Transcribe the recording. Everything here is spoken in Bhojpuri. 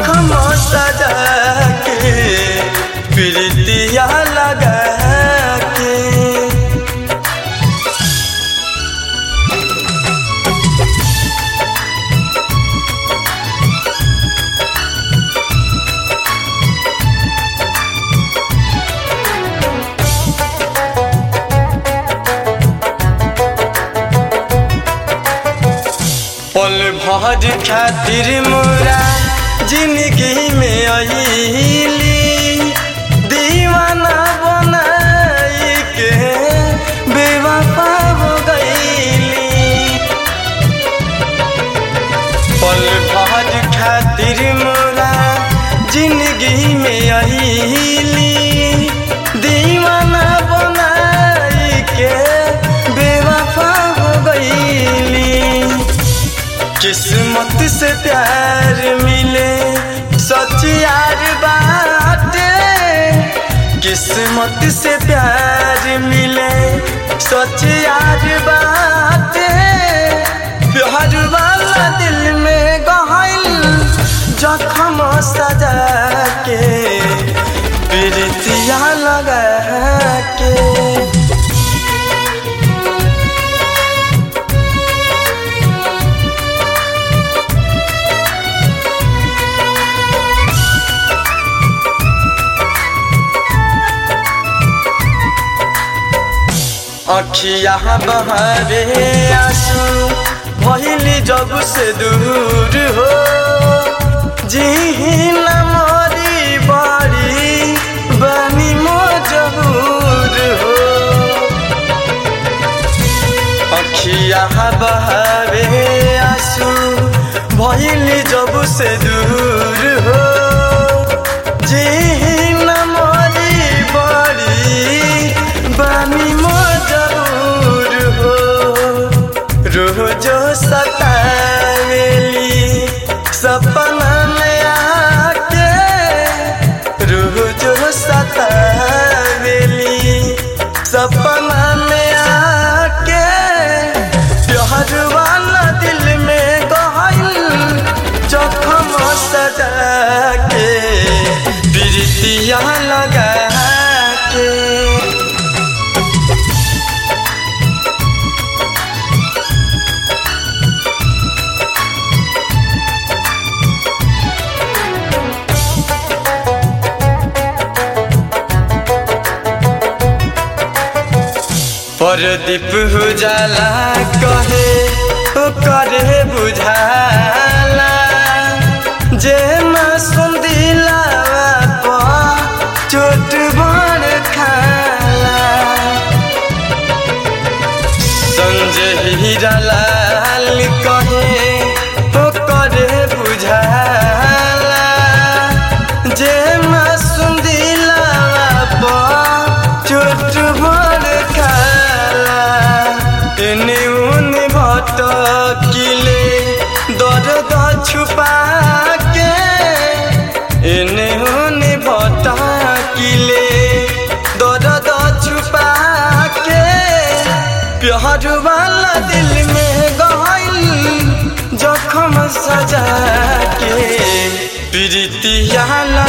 जखम सजा के प्रीतिया लगा के पल भर खातिर मोरा जिंदगी में अली दीवाना बनाई के बेवफा हो गईली पल भर खातिर मोरा जिंदगी में अली दीवाना बनाई के बेवफा हो गईली किस्मत से प्यार मिले सच यार बाटे किस्मत से प्यार मिले सच यार बाटे प्यार वाला दिल में गहल जखम सजा के प्रीतिया लगा के अखिया बहारे आंसू भइली जब से दूर हो जी न मरी बड़ी बनी मजबूर हो अखिया बहारे आंसू भइली जब से दूर हो जी न मरी बड़ी बनी मजबूर हो रोजो सतावेली सपना में आके रोजो सतावेली सपना में आके प्यार वाला दिल में गहल जखम सजा के प्रीतिया लगा के परदीप उजाला कहे ओ करे बुझाला जे मासूम दिलावा पर चोट बड़ खाला संजय हीरालाल कहे ओ करे बुझाला जे मासूम दिलावा पर चोट बड़ खाला एने उने भटकिले दर्द छुपा के एने उने भटकिले दर्द छुपा के प्यार वाला दिल में गहल जखम सजा के प्रीतिया